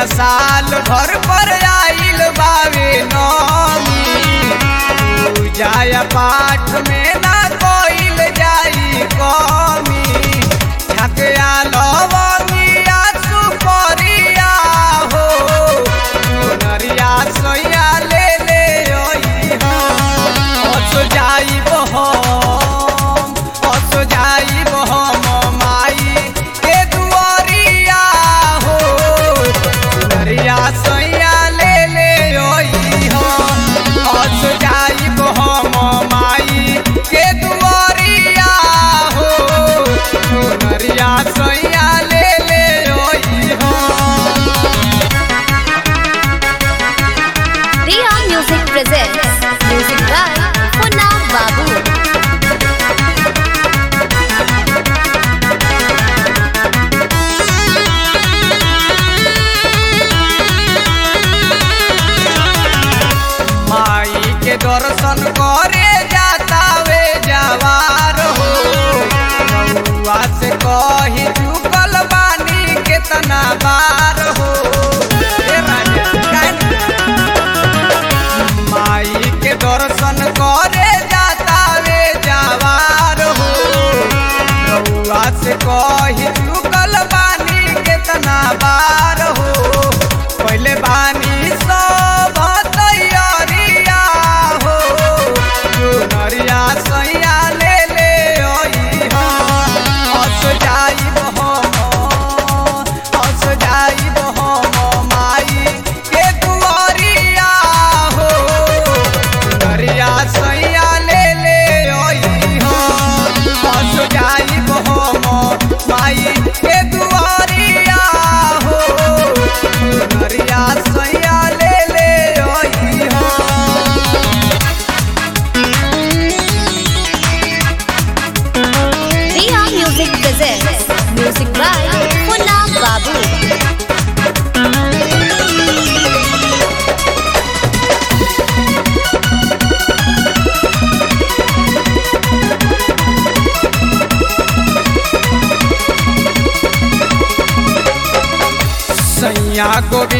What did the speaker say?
साल भर पर आइल बावे नौमी पूजा पाठ में ना कोइल जाई कमी ठकया लवंगिया सुपरिया हो नरिया सोया ले ले ओई हो हस जाई बहम हस जाई बहम माई के दुआरिया हो नरिया सोया ले ले ओई हो हस जाई बहम माई के दुआरिया हो नरिया सोया ले ले ओई हो Riya Music presents music by Punna Babu. माई के दर्शन करे जाता वे जवार हो बउआ से कही चुकल बानी केतना बार हो ए राजा, काहे माई के दर्शन करे जाता वे जवार हो बउआ से कही चुकल बानी केतना बार हो पहले बानी सब तैयारिया हो नरिया सैया ले ले ओई हो हस जाई हम हस जाई हम माई के दुआरिया हो नरिया सैया ले ले ओई हो हस जाई हम माई के दुआरिया हो नरिया सैया ले ले ओई हो Riya Music presents music by Punna Babu. सैया को